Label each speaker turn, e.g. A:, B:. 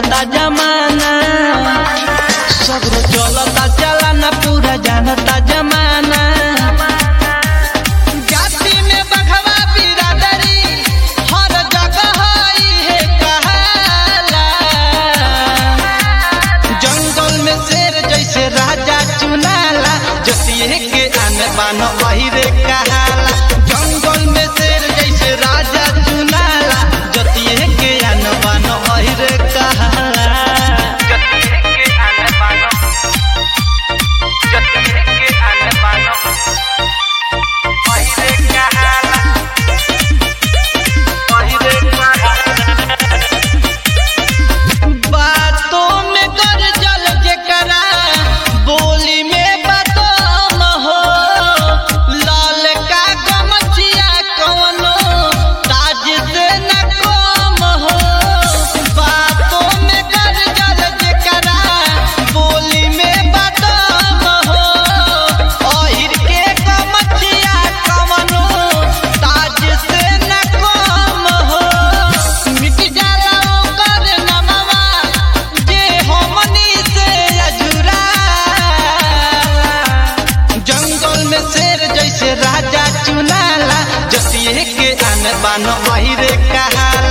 A: जानता जमाना सगरो चलता चलाना पूरा जानता जमाना जाति में बघवा बिरादरी हर जगह है कहाला जंगल में शेर जैसे राजा चुनाला जतिये के आन बान वही रे कहाला जंगल में शेर जैसे राजा चुनाला जतिये के आन बान वही रे कहाला
B: जतिये के आने बानो जतिये के आने बानो पहिरे कहाला पहिरे कहाला
A: बातों में कर जल जेकरा बोली में बदम हो लाल का गमछिया कवनो ताज से न कम हो बातों में कर जल जेकरा बोली में बदम हो ओहिर के गमछिया कवनो ताज से न कम हो मिट जाला ओकर नमवा जे हमनी से अजुरा जंगल में शेर जैसे राजा चुनाला जतिये के आन बान वही रे कहाला